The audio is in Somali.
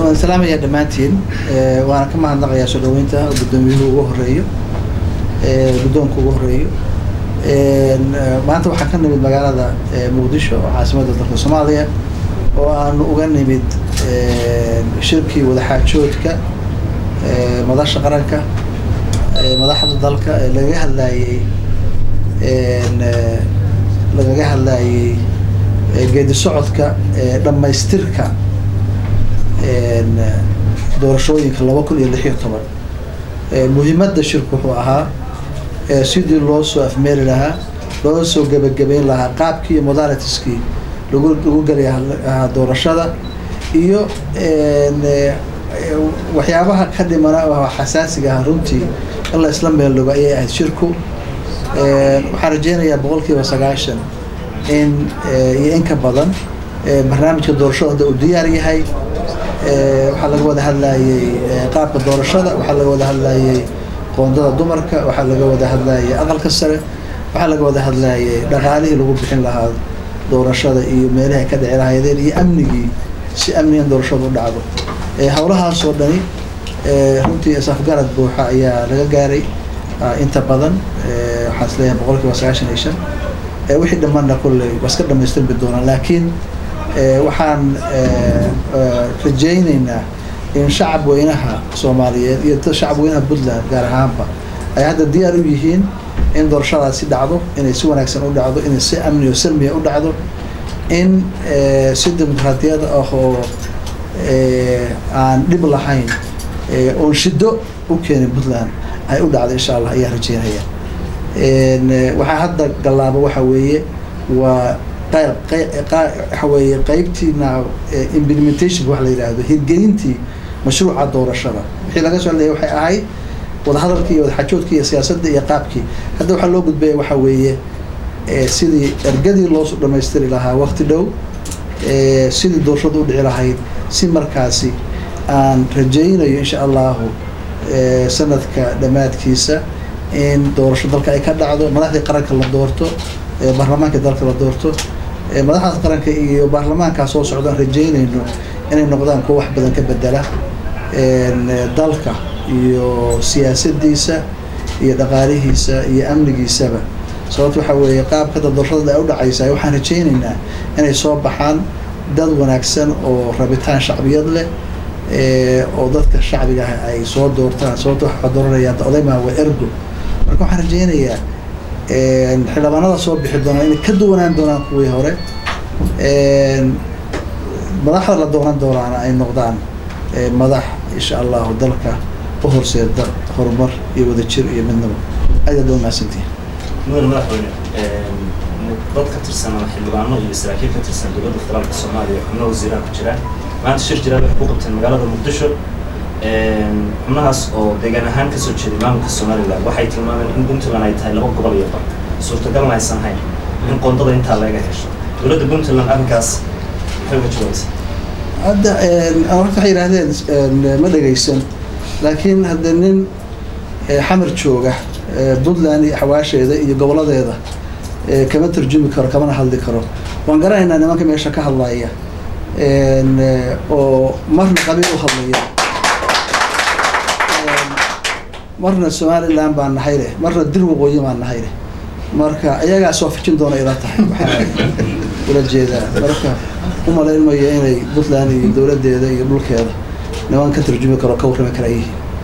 waan salaamaya dhammaantiin waana ka mahadnaqayaa soo dhaweynta guddoomiyuhu ugu horeeyo guddoonka ugu horeeyo maanta waxaa ka nimid magaalada muqdisho oo caasimadda dalka soomaaliya oo aanu uga nimid shirkii wadaxaajoodka madasha qaranka madaxda dalka ee lagaga hadlaayey lagaga hadlaayey geedi socodka dhammaystirka doorashooyinka laba kun iyo lix iyo toban muhiimadda shirku wuxuu ahaa sidii loo soo afmeeri lahaa loo soo gebagabeyn lahaa qaabkii iyo modalitiskii lagu lagu geli lahaa doorashada iyo waxyaabaha ka dhimana oo xasaasiga ah runtii in la isla meeldhogo ayay ahayd shirku waxaan rajeynayaa boqol kiiba sagaashan in iyo in ka badan barnaamijka doorashada hadda uu diyaar yahay waxaa laga wada hadlayey qaabka doorashada waxaa laga wada hadlayey qoondada dumarka waxaa laga wada hadlayey aqalka sare waxaa laga wada hadlayey dhaqaalihii lagu bixin lahaa doorashada iyo meelahi ay ka dhici lahaydeen iyo amnigii si amnigan doorashada u dhacdo howlahaasoo dhani runtii isafgarad buuxa ayaa laga gaaray inta badan waxaan is leeyahay boqol kiiba sagaashan iyo shan wixii dhammaanna kolley waa iska dhamaystirmi doonaa laakiin waxaan rajayneynaa in shacab weynaha soomaaliyeed iyo shacab weynaha puntland gaar ahaanba ay hadda diyaar u yihiin in doorashadaasi dhacdo inay si wanaagsan u dhacdo inay si amni oo salmiya u dhacdo in si dimuqraadiyad ah oo aan dhib lahayn oon shido u keenin puntland ay u dhacdo insha allah ayaa rajeynaya waxaa hadda gallaaba waxa weeye waa waxa weeye qeybtiina implementation waxa la yidhaahdo hirgelintii mashruuca doorashada wixii laga soo hadlaya waxay ahayd wadahadalkii iyo wadaxajoodkii iyo siyaasadda iyo qaabkii hadda waxaa loo gudbaya waxa weeye sidii ergadii loo dhamaystiri lahaa waqti dhow sidii doorashada u dhici lahayd si markaasi aan rajaynayo insha allahu sanadka dhammaadkiisa in doorasho dalka ay ka dhacdo madaxdii qaranka la doorto baarlamaanka dalka la doorto madaxdaas qaranka iyo baarlamaankaa soo socdaan rajeynayno inay noqdaan kuwa wax badan ka bedela dalka iyo siyaasadiisa iyo dhaqaalihiisa iyo amnigiisaba sababto waxaa weeye qaabkada doorashada ay u dhacaysa waxaan rajaynaynaa inay soo baxaan dad wanaagsan oo rabitaan shacbiyad leh oo dadka shacbiga ah ay soo doortaan sababto waxaa dooranayaan odaymaa waa ergo marka waxaan rajeynayaa xildhibaanada soo bixi doonaa inay ka duwanaan doonaan kuwii hore madaxda la doonan doonaana ay noqdaan madax insha allahu dalka u horseeda horumar iyo wadajir iyo midnabo aad aad umahadsantihin mudane madaxweyne dad ka tirsan ama xildhibaano iyo saraakiil ka tirsan dowladda federaalka soomaaliya xubno wasiiraha ku jiraan maanta shir jiraad waxay ku qabteen magaalada muqdisho xubnahaas oo deegaan ahaan kasoo jeeday maamulka somaliland waxay tilmaameen in puntland ay tahay laba gobol iyo bar suurtagalna aysan hayn in qoondada intaa laga hesho dowladda puntland arrinkaas maxay uga jawaabaysaa hadda horta waxay yidhaahdeen ma dhegaysan laakiin hadda nin xamar jooga puntland iyo xawaasheeda iyo goboladeeda kama tarjumi karo kamana hadli karo waan garanaynaa nimanka meesha ka hadlaya oo marna qabiil u hadlaya marna somaliland baan nahay leh marna dir waqooyi baan nahay leh marka iyagaa soo fijin doona ila tahay waxaa ula jeedaa marka umalaynmaya inay puntland iyo dowladeeda iyo dhulkeeda niman ka tarjumi karo ka warrami kara yihiin